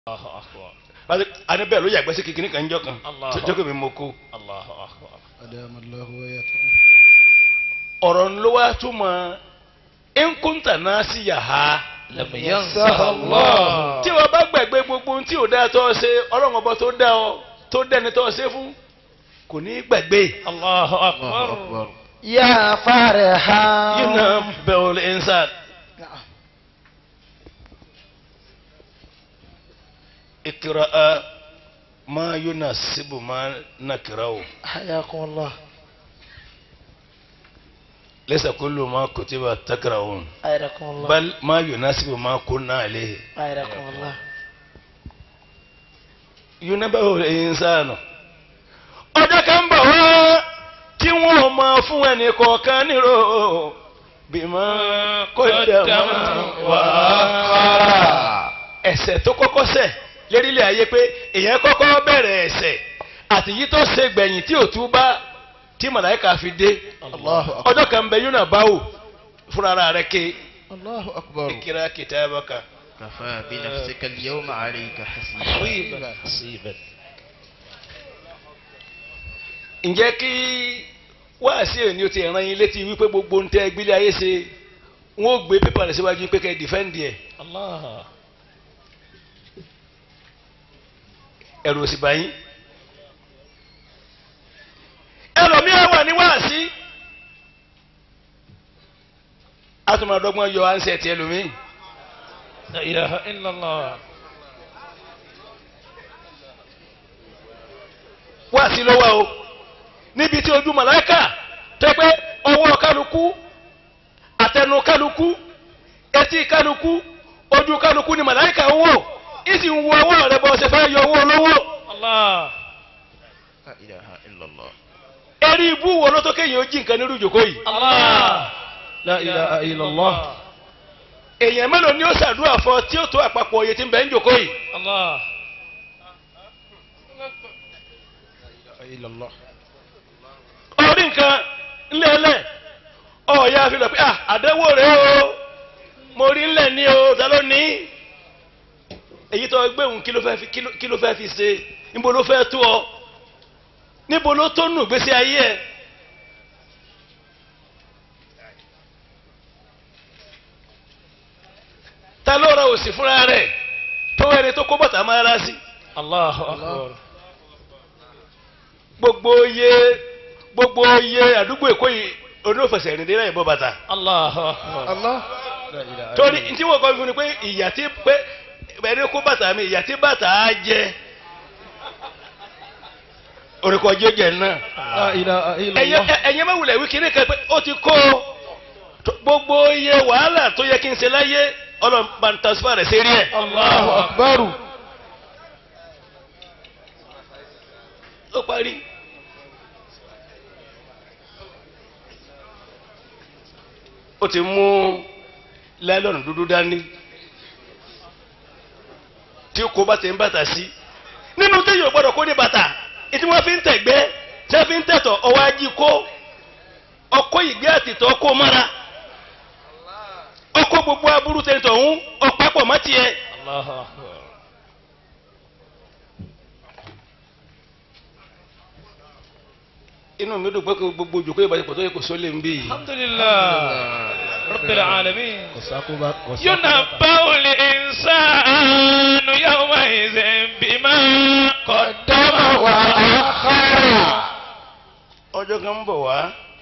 Allahu akbar. àní bẹ́ẹ̀ ló yàgbẹ́ sí kékeré kan jọ kan Allah. sọjọ́ kò mi mọ kó. Allahu akbar. أدام الله وياته ọ̀rọ̀ ló wá túmọ̀ nkúntà náà sí yàrá. Lam yansaha Allah. tí wọ́n bá gbàgbé gbogbo ohun tí ò dáa tó ọ ṣe ọlọ́run ọba tó dá ọ tó dẹ́ni tó ọ ṣe fún kò ní í gbàgbé. Allahu الله akbar. أكبر يا فرحا yìí náà bẹ̀rù ẹ̀ńsà. اقرأ ما يناسب ما نكره حياكم الله ليس كل ما كتب تكرهون حياكم الله بل ما يناسب ما كنا عليه حياكم الله ينبه الإنسان ọjọ́ kan bọ̀ wá tí wọ́n máa fún ẹnì kọ̀ọ̀kan nírò bímọ kọ́dàmọ́ wà á. ẹ̀ṣẹ̀ tó kọ́kọ́ ṣẹ̀ lérílẹ̀ ayé pé èèyàn kọ́kọ́ bẹ̀rẹ̀ ẹ̀ṣẹ̀ àti yìí tó ṣe gbẹ̀yìn tí ò tú bá tí màláìka fi dé الله أكبر ọjọ́ kan bẹ yóò náà báwò fúnra rẹ̀ ké الله أكبر kíra kitabaka. كفى بنفسك اليوم عليك حسيبا Hasiban. ǹjẹ́ kí wáàsí òní o ti ràn yín létí wípé gbogbo ń tẹ́ gbélé ayé ṣe wọ́n ó gbé pépà rẹ̀ síwájú pé kẹ́ ẹ dìfẹ́ǹdì ẹ̀ Allah. ẹ̀rù òsì báyìí. ẹlòmíràn wà ní wáàsí atúmọ̀dọ́gbọ́n yọ ansẹ̀tì ẹlòmíì La ilaha illallah. wáàsí ló wà o níbi tí ojú màláìkà tẹ́ pé ọwọ́ kálukú àtẹnu kálukú etí kálukú ojú kálukú ni màláìkà ń wò ìsì ń wo ọwọ́ rẹ bọ́ ṣe fẹ́ yọ owó olówó Allah. لا إله إلا الله eré ibú wo ló tó kéèyàn ó jí nǹkan nírú ìjòkó yìí Allah. La ilaha illallah. èèyàn mélòó ni ó ṣàdúrà fún tí ó tó àpapọ̀ òye tí ń bẹ ń jòkó yìí Allah. إلا الله orí nǹkan ńlẹ̀ẹ́lẹ̀ ọ̀ọ́yà fi lọ pé ah àdánwò rẹ̀ o mo rí ńlẹ̀ ní o ta ló ní èyí tó gbé òun kí ló fẹ́ fi kí ló- kí ló fẹ́ fi ṣe níbo ló fẹ́ tó ọ níbo ló tó nù gbèsè ayé ẹ. ta ló ra òsì fúnra rẹ̀ tó ẹni tó kó bàtà máa ra sí Allahu akbar. gbogbo iye gbogbo iye àdúgbò èkó yìí onífẹsẹ̀ rìn dé láì bọ́ bàtà. Allahu akbar. الله torí tí wọ́n kọ́ fún ni pé ìyà tí pé ẹni kó bàtà mi ìyà tí bàtà á jẹ orúkọ jẹjẹ náà La ilaha illallah. ẹ̀yẹ máa wulẹ̀ wí kiri kan pé ó ti kó o. Tó- gbogbo iye wàhálà tó yẹ kí n ṣe láyé ọlọ́mọba ń tasfà rẹ̀ sérí ẹ̀. Allahu akbar. ó parí. ó ti mú láìlọ́nù dúdú dání tí kò bá ti ń bàtà sí nínú téèyàn gbọ́dọ̀ kó ní bàtà ìtí wọ́n fi ń tẹ̀gbẹ́ tí wọ́n fi ń tẹ̀tọ̀ ọwọ́ ají kó ọkọ̀ ìgbé àtìtọ́ kó mára ọkọ̀ gbogbo aburú tẹ̀tọ̀ ọ̀hún ọ̀pápọ̀ mọ́ tiẹ̀ Allahu akbar. inú mi dùn pé kó gbogbo òjòkó ìbàdí pọ̀ tó yẹ kó sólè ń bí yìí. Alhamdulillah. Rabbil alamin. وساقب ينبأ الإنسان يومئذ بما قدم وأخر ọjọ́ kan ń bọ̀ wá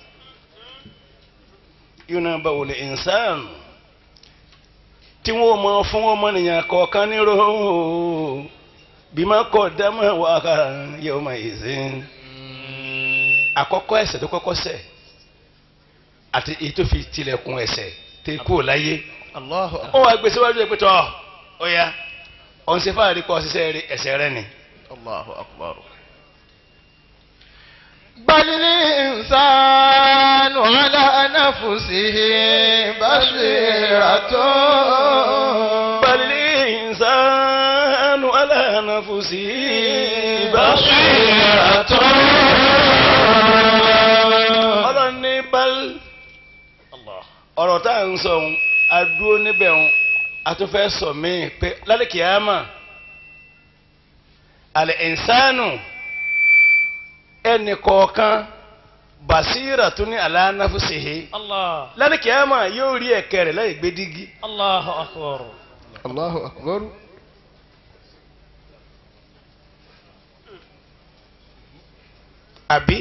yóò bá wòlé ìnsán tí wọ́n mọ fún ọmọnìyàn kọ̀ọ̀kan nírò bí má kọ̀ dámọ̀ wá kára yóò máa yìí sí. àkọ́kọ́ ẹ̀ṣẹ̀ tó kọ́kọ́ ṣẹ̀ àti èyí tó fi tilẹ̀kùn ẹ̀ṣẹ̀ tó kú ò láyé الله ó wàá gbé síwájú ẹ̀ pé tọ́ ọ ya ọ̀n ṣe fáàrí kọ́ ṣiṣẹ́ rí ẹ̀ṣẹ̀ rẹ ni. الله أكبر بل الإنسان على نفسه بصيرة بل الإنسان على نفسه بصيرة ọlọ́run ní bal Allah. ọ̀rọ̀ tá à ń sọ ohun adúró níbẹ̀ ohun a tún fẹ́ sọ míì pé lálẹ́ kìámà alẹ́ ìnsánù ẹnì kọ̀ọ̀kan basira tún ní aláǹnáfúsìhì الله lẹ́nu kìámà yóò rí ẹ̀kẹ́ rẹ̀ láì gbé dígí. الله أكبر Allahu akbar. àbí.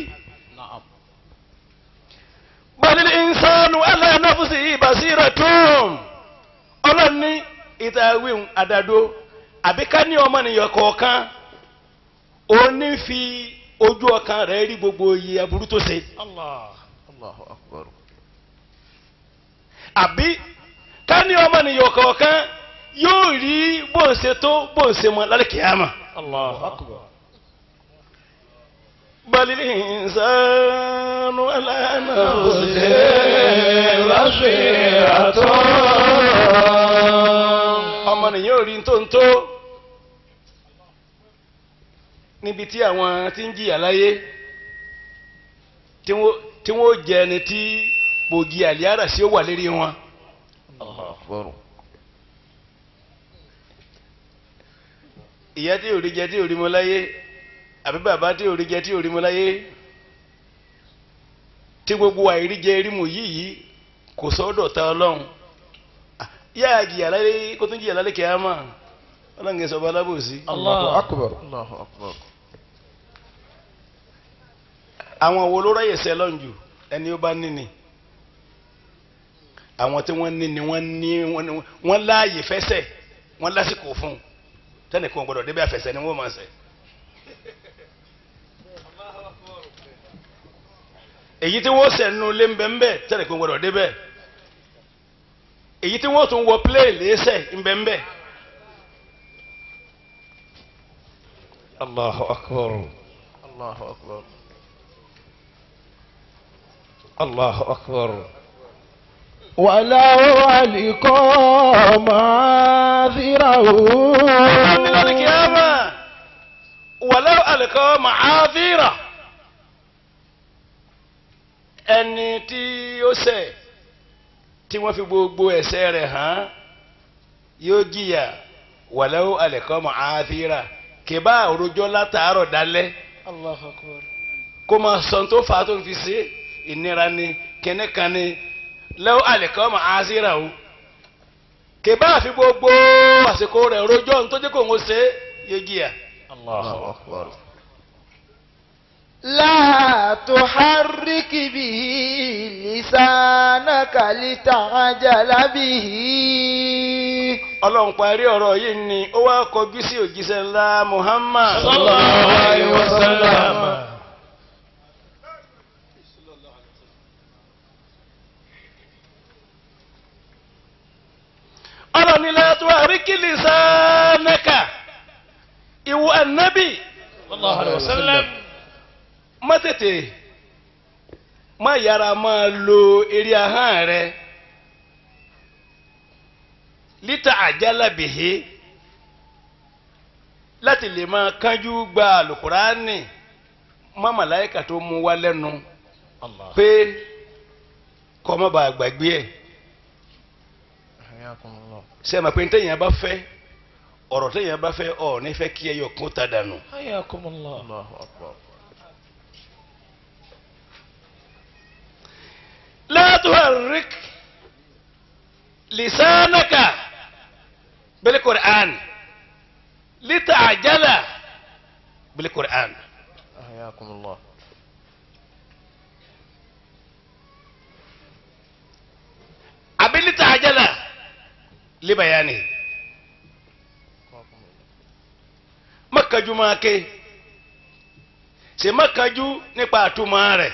balil insanu ala nafsihi basiratun ọlọ́ni ìtàwíhùn àdàdo àbí ká ní ọmọnìyàn kọ̀ọ̀kan òní fi ojú ọkàn rẹ̀ rí gbogbo iye aburú tó ṣe الله Allahu akbar. àbí ká ní ọmọnìyàn kọ̀ọ̀kan yóò rí bó ń ṣe tó bó ń ṣe mọ lálẹ́ kìámà. الله أكبر بل الإنسان على نفسه بصيرة. ọmọnìyàn ò rí tó ń tó níbi tí àwọn tí ń jìyà láyé tí wọ́n- tí wọ́n jẹ ẹni tí gbòógì àlìyára sí ó wà lérí wọn. Allahu akbar. ìyá tí ò rí jẹ tí ò rí mu láyé àbí bàbá tí ò rí jẹ tí ò rí mu láyé tí gbogbo àìríjẹ rímu yìí yìí kò sọ́dọ̀ ta ọlọ́run Ah, yá jìyà láyé kó tún jìyà lálẹ́ kìámà ọlọ́run kì í sọ̀bọ̀ alábòsí. Allahu الله akbar. Allahu akbar. àwọn wo ló ráyè sẹ́ lọ́njù ẹni ó bá níni àwọn tí wọ́n níni wọ́n ní wọ́n ní- wọ́n láàyè fẹsẹ̀ wọ́n lásìkò fún un tẹ́nìkan gbọ́dọ̀ débẹ̀ àfẹsẹ̀ ni wọ́n máa sẹ̀. èyí tí wọ́n sẹ̀ nínú ilé ńbẹ́ńbẹ́ tẹ́nìkan gbọ́dọ̀ débẹ̀ èyí tí wọ́n tún wọ plé lẹ́sẹ̀ ńbẹ́ńbẹ́. الله أكبر Allahu akbar. الله أكبر ولو ألقى معاذره من القيامة ولو ألقى معاذيره ẹni tí ó ṣẹ̀ tí wọ́n fi gbogbo ẹ̀ṣẹ̀ rẹ̀ hàn yóò jìyà wàlẹ́wò alẹ́kọ́ màáfíra kìbá òrojọ́ látàárọ̀ dalẹ́ الله أكبر kó máa sọ tó fà á tó ń fi ṣe ìnira ni kẹ́nẹ́kan ni lẹ́wọ́ alẹ́kọ́ màáfíra o kìbá àfi gbogbo àsìkò rẹ̀ òrojọ́ ní tó jẹ́ kó ń ṣe yóò jìyà. الله أكبر لا تحرك به لسانك لتعجل به ọlọ́run parí ọ̀rọ̀ yìí ni ó wá kọjú sí òjíṣẹ́ ńlá muhammad صلى الله عليه وسلم ọlọ́run ní la tuharrik lisanaka ìwọ ànábì صلى الله عليه وسلم má tètè má yára máa lo eré ahọ́n rẹ lítà àjálà bìhí láti lè máa kánjú gba àlùkùránì má màláìkà tó mú wá lẹ́nu الله pé kọ́ má bàa gbàgbé ẹ̀ حياكم الله ṣe ma pé ntẹ̀yìn bá fẹ́ ọ̀rọ̀ tẹ̀yìn bá fẹ́ ọ̀ ní fẹ́ kí ẹ yọ kún ta dànù. حياكم الله الله أكبر لا تحرك لسانك بالقرآن لتعجل بالقرآن حياكم الله أبي لتعجل لبيانه mọ́kànjú máa ké ṣe mọ́kànjú nípa àtúmọ̀ rẹ̀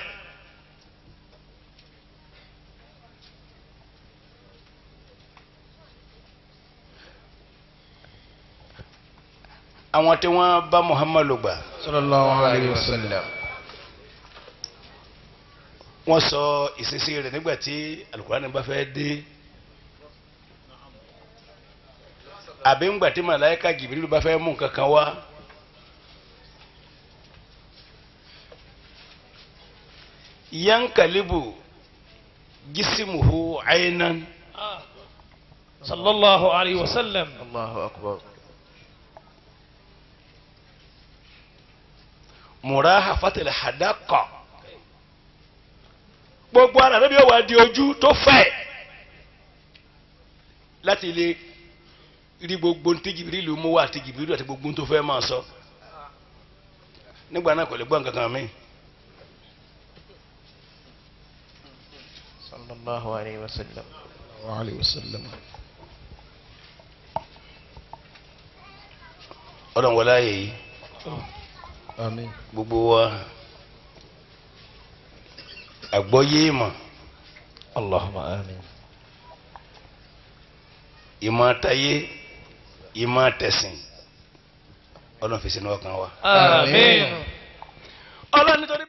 àwọn tí wọ́n bá muhammadu gbà صلى الله عليه وسلم wọ́n sọ ìṣesí rẹ̀ nígbà tí alukurani bá fẹ́ dé àbí ńgbà tí màláíkà jìbìrìlù bá fẹ́ mú nǹkan kan wá. yankalibu jisimuhu aynan صلى الله عليه وسلم الله أكبر mùráhà fatẹ̀lẹ̀ hadakọ̀ gbogbo ara rẹ̀ bí ó wà di ojú tó fẹ̀ láti lè rí gbogbo ntí jìbìrìlù mú wá àti jìbìrìlù àti gbogbo tó fẹ́ máa sọ nígbà náà kò lè gbọ́ nǹkan kan mi. sallallahu alayhi wa sallam. عليه وسلم ọlọ́run wọlé ayé yìí آمين gbogbo wa àgbọ́yé ìmọ̀ اللهم آمين ìmọ̀ àtayé ìmọ̀ àtẹ̀sìn ọlọ́run fi sínú ọkàn wa. آمين ọlọ́run nítorí.